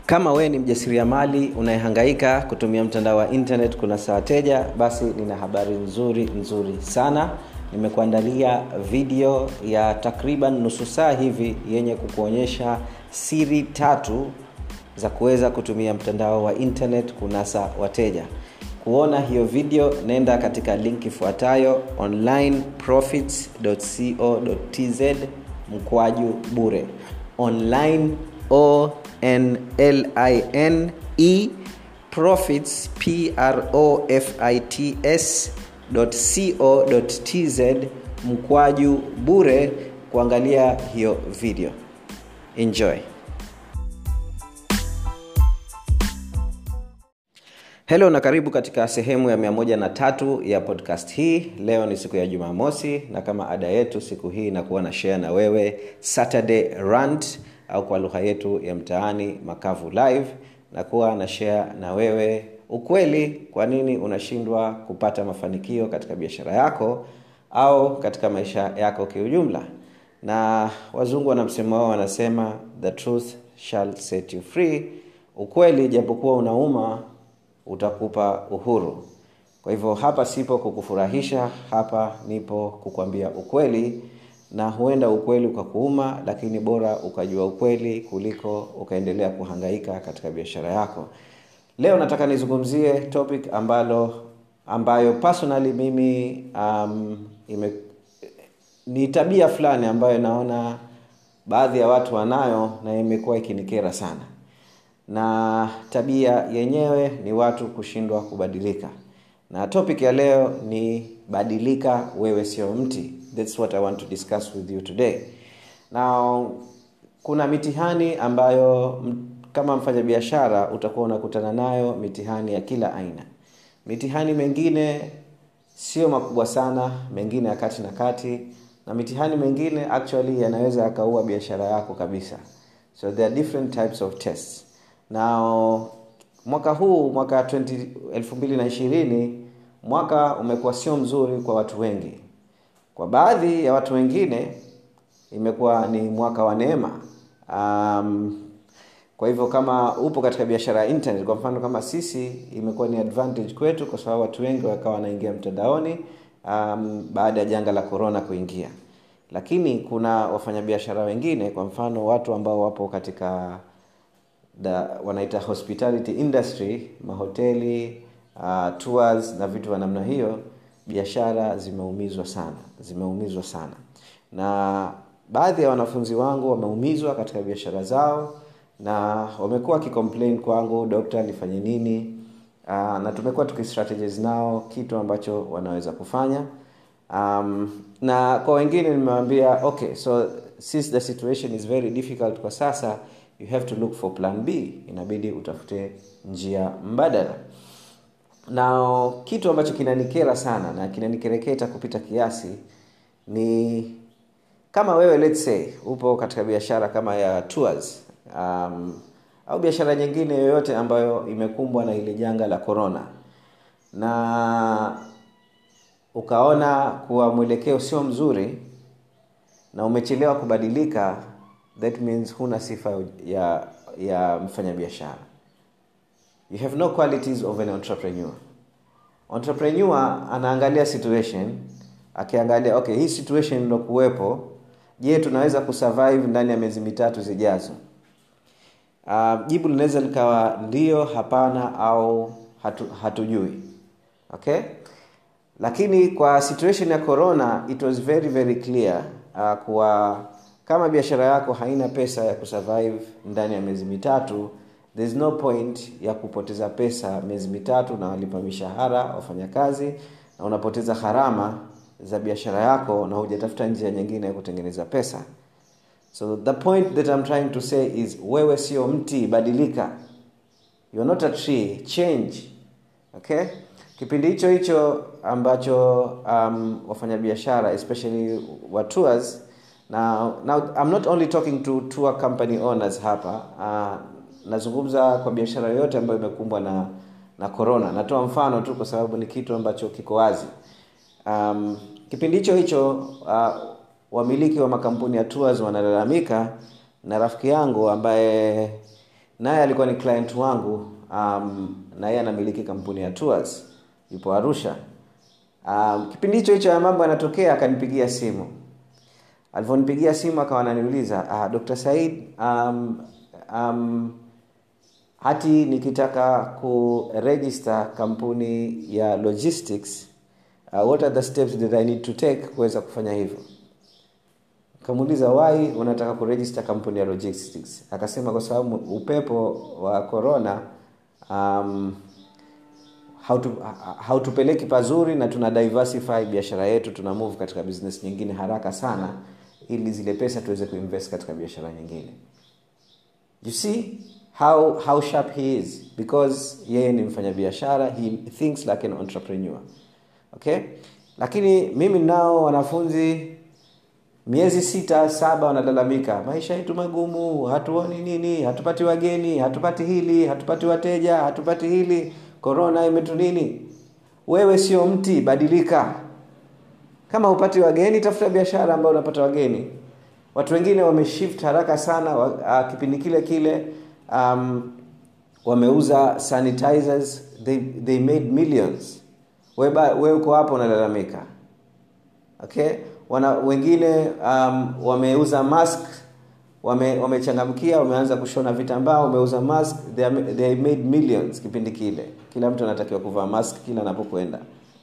kama wewe ni mjasiriamali unayehangaika kutumia mtandao wa internet kunasa wateja basi nina habari nzuri nzuri sana nimekuandalia video ya takriban nusu saa hivi yenye kukuonyesha siri tatu za kuweza kutumia mtandao wa internet kunasa wateja kuona hiyo video nenda katika link ifuatayo onlineprofits.co.tz mkwaju bure online o n l i n e profits p r o f i t s co.tz mkwaju bure kuangalia hiyo video enjoy helo na karibu katika sehemu ya 13 ya podcast hii leo ni siku ya jumamosi na kama ada yetu siku hii inakuwa na share na wewe saturday rant au kwa lugha yetu ya mtaani makavu live nakuwa na share na wewe ukweli kwa nini unashindwa kupata mafanikio katika biashara yako au katika maisha yako kiujumla na wazungu wana msemo wao wanasema the truth shall set you free ukweli japokuwa unauma utakupa uhuru kwa hivyo hapa sipo kukufurahisha hapa nipo kukwambia ukweli na huenda ukweli ukakuuma lakini bora ukajua ukweli kuliko ukaendelea kuhangaika katika biashara yako leo nataka nizungumzie topic ambalo ambayo personally mimi um, ime, ni tabia fulani ambayo naona baadhi ya watu wanayo na imekuwa ikinikera sana na tabia yenyewe ni watu kushindwa kubadilika na topic ya leo ni badilika wewe sio mti thats what i want to discuss with you today now kuna mitihani ambayo kama mfanyabiashara utakuwa unakutana nayo mitihani ya kila aina mitihani mengine sio makubwa sana mengine ya kati na kati na mitihani mengine actually yanaweza yakaua biashara yako kabisa so there are different types of tests now mwaka huu mwaka 220 mwaka umekuwa sio mzuri kwa watu wengi kwa baadhi ya watu wengine imekuwa ni mwaka wa neema um, kwa hivyo kama upo katika biashara ya internet kwa mfano kama sisi imekuwa ni advantage kwetu kwa sababu watu wengi wakawa wanaingia mtandaoni um, baada ya janga la corona kuingia lakini kuna wafanyabiashara wengine kwa mfano watu ambao wapo katika da, wanaita hospitality industry mahoteli uh, tours na vitu vya namna hiyo biashara zimeumizwa sana zimeumizwa sana na baadhi ya wanafunzi wangu wameumizwa katika biashara zao na wamekuwa wakicomplain kwangu dokta nifanye nini uh, na tumekuwa tukistrategize nao kitu ambacho wanaweza kufanya um, na kwa wengine nimewambia okay so since the situation is very difficult kwa sasa you have to look for plan b inabidi utafute njia mbadala na kitu ambacho kinanikera sana na kinanikereketa kupita kiasi ni kama wewe let's say upo katika biashara kama ya tours um, au biashara nyingine yoyote ambayo imekumbwa na ile janga la corona na ukaona kuwa mwelekeo sio mzuri na umechelewa kubadilika that means huna sifa ya ya mfanyabiashara you have no qualities of an entrepreneur entrepreneur anaangalia situation akiangalia okay hii situation ilokuwepo je tunaweza kusurvive ndani ya miezi mitatu zijazo uh, jibu linaweza likawa ndio hapana au hatu, hatujui okay lakini kwa situation ya corona it was very very clear uh, kuwa kama biashara yako haina pesa ya kusurvive ndani ya miezi mitatu there's no point ya kupoteza pesa miezi mitatu na walipa mishahara wafanyakazi na unapoteza gharama za biashara yako na hujatafuta njia nyingine ya kutengeneza pesa so the point that I'm trying to say is wewe sio mti badilika you're not a tree change okay kipindi hicho hicho ambacho um, wafanyabiashara especially wa tours now, now I'm not only talking to tour company owners hapa uh, nazungumza kwa biashara yoyote ambayo imekumbwa na na corona natoa mfano tu kwa sababu ni kitu ambacho kiko wazi um, kipindi hicho hicho uh, wamiliki wa makampuni ya tours wanalalamika na rafiki yangu ambaye naye alikuwa ni client wangu um, na yeye anamiliki kampuni ya tours yupo arusha um, kipindi hicho hicho ya mambo yanatokea akanipigia simu alivyonipigia simu akawa ananiuliza ah, dr said um, um, hati nikitaka kuregister kampuni ya logistics uh, what are the steps that i need to take kuweza kufanya hivyo kamuuliza why unataka kuregister kampuni ya logistics akasema kwa sababu upepo wa corona um, hautu, hautupeleki pazuri na tuna diversify biashara yetu tuna move katika business nyingine haraka sana ili zile pesa tuweze kuinvest katika biashara nyingine you see how, how sharp he is because yeye ni mfanyabiashara he thinks like an entrepreneur okay lakini mimi nao wanafunzi miezi sita saba wanalalamika maisha yetu magumu hatuoni nini hatupati wageni hatupati hili hatupati wateja hatupati hili korona imetu nini wewe sio mti badilika kama hupati wageni tafuta biashara ambayo unapata wageni watu wengine wameshift haraka sana wa, uh, kipindi kile kile um, wameuza sanitizers they, they made millions wewe we uko hapo unalalamika okay wana wengine um, wameuza mask wame wamechangamkia wameanza kushona vitambaa wameuza mask they, are, they made millions kipindi kile kila mtu anatakiwa kuvaa mask kila anapokwenda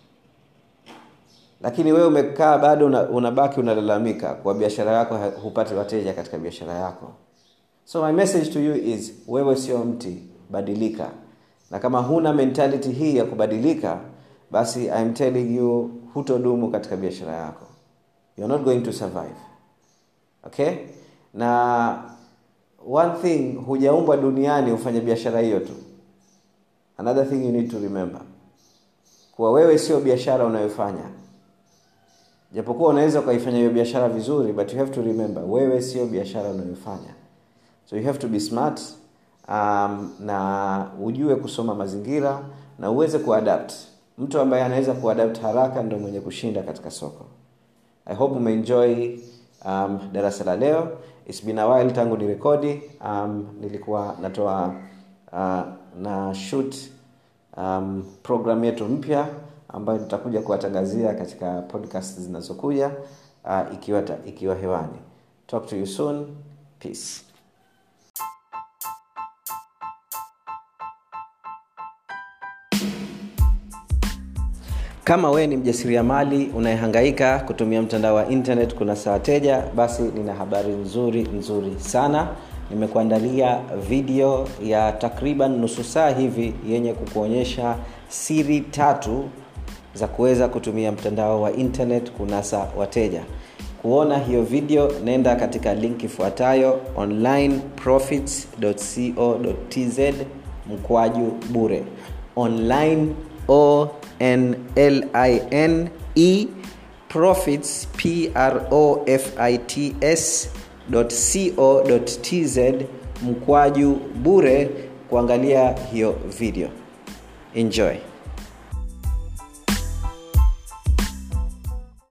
lakini wewe umekaa bado una, unabaki unalalamika kwa biashara yako hupati wateja katika biashara yako so my message to you is wewe sio mti badilika na kama huna mentality hii ya kubadilika basi I'm telling you hutodumu katika biashara yako you're not going to survive okay na one thing hujaumbwa duniani ufanye biashara hiyo tu another thing you need to remember kuwa wewe sio biashara unayofanya japokuwa unaweza ukaifanya hiyo biashara vizuri but you have to remember wewe sio biashara unayofanya so you have to be smart um, na ujue kusoma mazingira na uweze kuadapt mtu ambaye anaweza kuadapt haraka ndo mwenye kushinda katika soko i hope umeenjoy um, darasa la leo It's been a while tangu ni rekodi um, nilikuwa natoa uh, na shoot um, program yetu mpya ambayo nitakuja kuwatangazia katika podcast zinazokuja uh, ikiwa, ta, ikiwa hewani talk to you soon peace kama wewe ni mjasiriamali unayehangaika kutumia mtandao wa internet kuna saa wateja basi nina habari nzuri nzuri sana nimekuandalia video ya takriban nusu saa hivi yenye kukuonyesha siri tatu za kuweza kutumia mtandao wa internet kunasa wateja kuona hiyo video nenda katika link ifuatayo onlineprofits.co.tz mkwaju bure online o n l i n e profits p r o f i t s co tz mkwaju bure kuangalia hiyo video enjoy